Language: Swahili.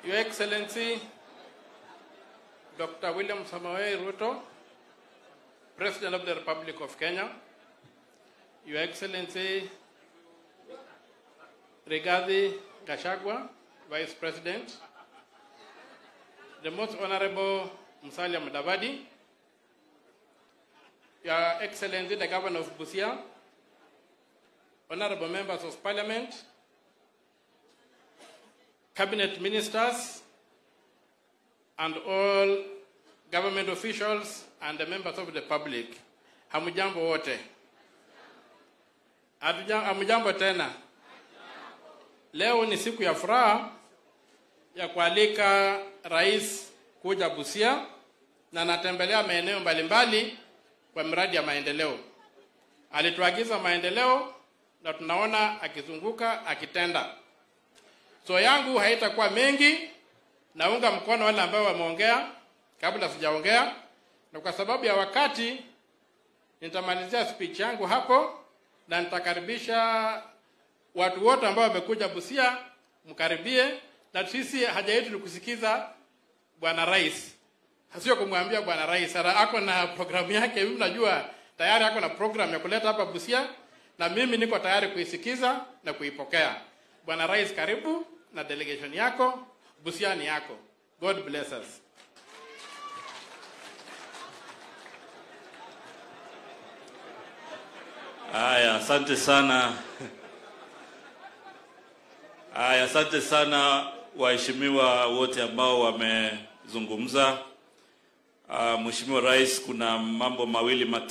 Your Excellency Dr. William Samoei Ruto, President of the Republic of Kenya, Your Excellency Rigathi Gachagua, Vice President, the Most Honorable Musalia Mudavadi, Your Excellency the Governor of Busia, Honorable Members of Parliament, Cabinet Ministers, and all government officials and the members of the public. Hamujambo wote. Hatuja- Hamujambo tena. Leo ni siku ya furaha ya kualika rais kuja Busia na anatembelea maeneo mbalimbali kwa miradi ya maendeleo. Alituagiza maendeleo na tunaona akizunguka akitenda. So yangu haitakuwa mengi, naunga mkono wale ambao wameongea kabla sijaongea, na kwa sababu ya wakati nitamalizia speech yangu hapo na nitakaribisha watu wote ambao wamekuja Busia, mkaribie, na sisi haja yetu ni kusikiza bwana rais, sio kumwambia bwana rais. Ara ako na programu yake, mimi najua tayari ako na program ya kuleta hapa Busia, na mimi niko tayari kuisikiza na kuipokea. Bwana rais, karibu na delegation yako, Busia ni yako. God bless us. Haya, asante sana. Haya, asante sana waheshimiwa wote ambao wamezungumza. Uh, Mheshimiwa Rais, kuna mambo mawili matatu